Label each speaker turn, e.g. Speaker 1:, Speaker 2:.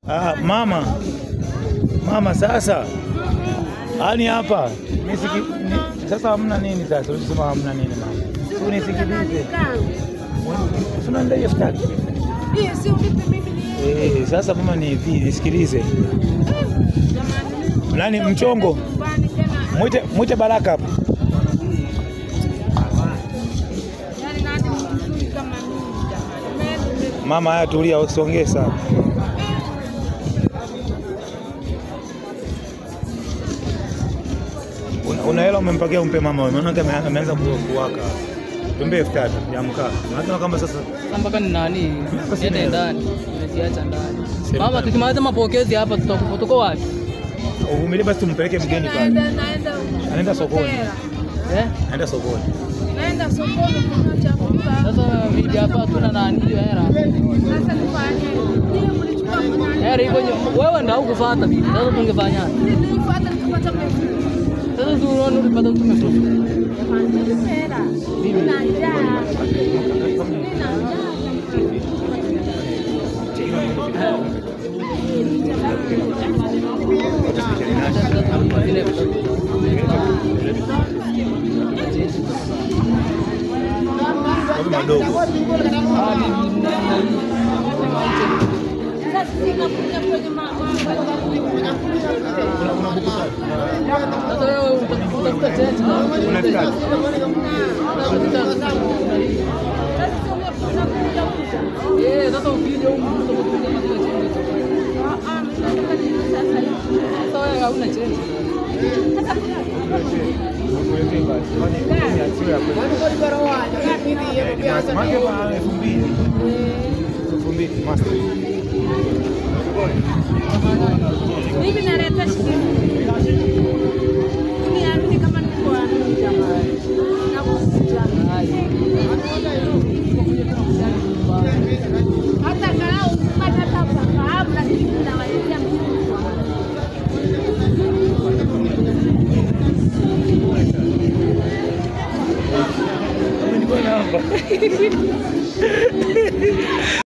Speaker 1: Ah, mama mama, sasa yani hapa nisiki, ni, sasa hamna nini sasa? Ulisema hamna nini mama, si unisikilize, tunandai elfu tatu eh. Sasa mama, ni hivi, nisikilize nani mchongo, mwite mwite Baraka hapa. Mama, haya tulia, usongee sana. Una- Una hela umempakia, umpe mama wewe, maana ame- ameanza ku- kuwaka. Tumbe elfu tatu ya mkaa. Maana kama sasa
Speaker 2: mpaka ni nani niende ndani, nimeziacha ndani.
Speaker 1: Sema
Speaker 2: Mama,
Speaker 1: ndani.
Speaker 2: tukimaliza mapokezi hapa tutakuwa tuko wapi?
Speaker 1: uvumilie basi, tumpeleke mgeni pale. Anaenda sokoni,
Speaker 2: Eh?
Speaker 1: anaenda sokoni.
Speaker 3: Naenda sokoni kununua chakula.
Speaker 2: Sasa vidi hapa hatuna nani hiyo hera.
Speaker 3: Sasa nifanye nini? Mlichukua kuna
Speaker 2: Hera hivyo nyo- wewe ndio hukufuata bibi. Sasa tungefanyaje?
Speaker 3: nilifuata nikapata mrefu.
Speaker 2: Sasa tu unaona ulipata tumefuata.
Speaker 3: Jamani, nipe hela. Nina njaa. Nina njaa.
Speaker 1: Mambo madogo.
Speaker 3: Sasa sinakuja kwenye mama.
Speaker 2: Sasa wewe utafuta cheti na
Speaker 1: Una elfu tatu.
Speaker 2: Eh, sasa ukija huko utakuta mazile cheti. Sasa wewe hauna cheti.
Speaker 1: Mwekee basi. Fanye- fanye asiwe ya kweli. Eh, ni master. Maana kwa elfu mbili. Elfu mbili, master.
Speaker 3: Mimi naleta shilingi. Niamini kama niko amini jamani. Nakuja. Hata kalau ukipata hata ufahamu lakini tunawaletea mtu.
Speaker 1: Nilikuwa namba.